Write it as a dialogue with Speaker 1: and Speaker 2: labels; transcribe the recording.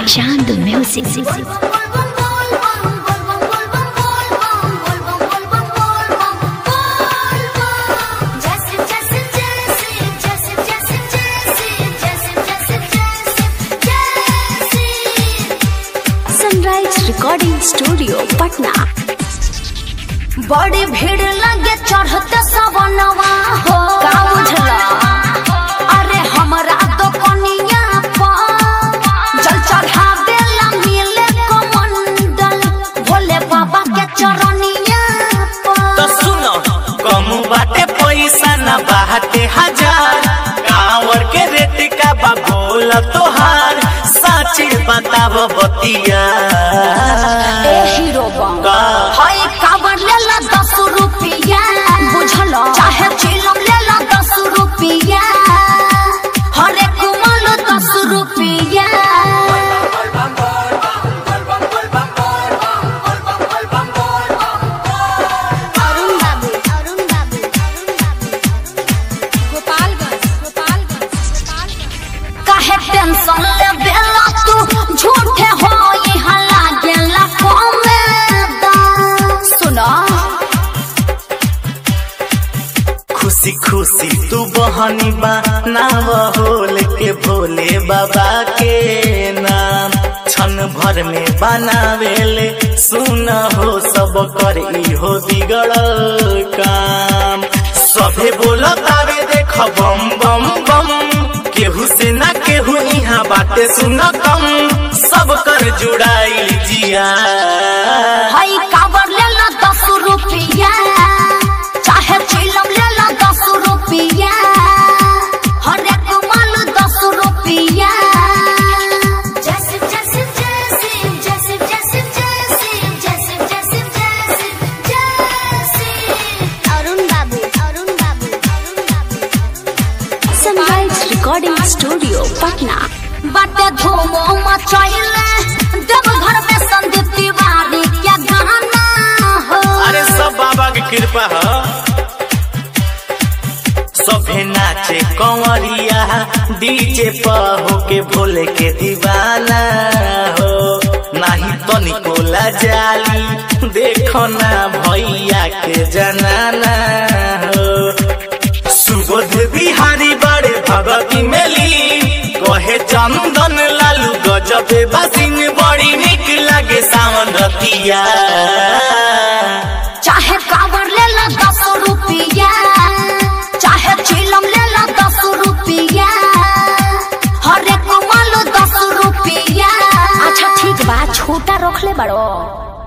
Speaker 1: Chand Music. Sunrise Recording Studio, Patna.
Speaker 2: बड़ी भीड़ लगे चढ़ते सवनवा हो का बुझला अरे हमरा तो कनिया पर जल चढ़ा देला मिले कमंडल भोले बाबा के चरनिया
Speaker 3: तो
Speaker 2: पर
Speaker 3: सुनो कम बाटे पैसा न बाटे हजार कांवर के रेट का बा बोल तोहार सच बताव बतिया
Speaker 2: ए हीरो बम
Speaker 3: का
Speaker 2: हाय काबर लेला दस रुपया बुझला चाहे चिलम लेला दस रुपया हरे कुमल दस रुपया
Speaker 4: अरुण बाबू अरुण बाबू अरुण बाबू गोपालगंज गोपालगंज गोपालगंज
Speaker 2: काहे टेंशन ले बेला तू झूठे हो यहाँ लागेला कमेदा सुना
Speaker 3: खुशी खुशी तू बहनी बा नाव होल के भोले बाबा के नाम क्षण भर में बनावेले सुन हो सब कर इहो बिगड़ल काम सभे बोलत आवे देख बम बम बम केहू से ना केहू यहाँ बाटे सुन कम सब कर जुड़ाई जिया
Speaker 2: हाय काबर लेला दस रुपया चाहे चिलम लेला दस रुपया हरे कुमल दस रुपया जैसे जैसे जैसे जैसे जैसे जैसे जैसे जैसे जैसे जैसे
Speaker 4: अरुण बाबू अरुण बाबू अरुण बाबू
Speaker 1: Sunrise Recording Studio, Patna.
Speaker 2: बाटे धूमो मचैले देवघर में संदीप तिवारी क्या गाना हो
Speaker 3: अरे सब बाबा की कृपा है सभे नाचे कंवरिया डीजे पर होके भोले के दीवाना हो नाही तनिको जाली देखो ना भैया के जनाना हो सुबोध बिहारी बड़े भगती मेली कहे चंदन लालू गजबे बसिन बड़ी निक लगे सावन रतिया
Speaker 2: चाहे कावर लेला दस रुपया चाहे चिलम लेला दस रुपया हरे कुमल दस रुपया
Speaker 1: अच्छा ठीक बा छोटा रखले बड़ो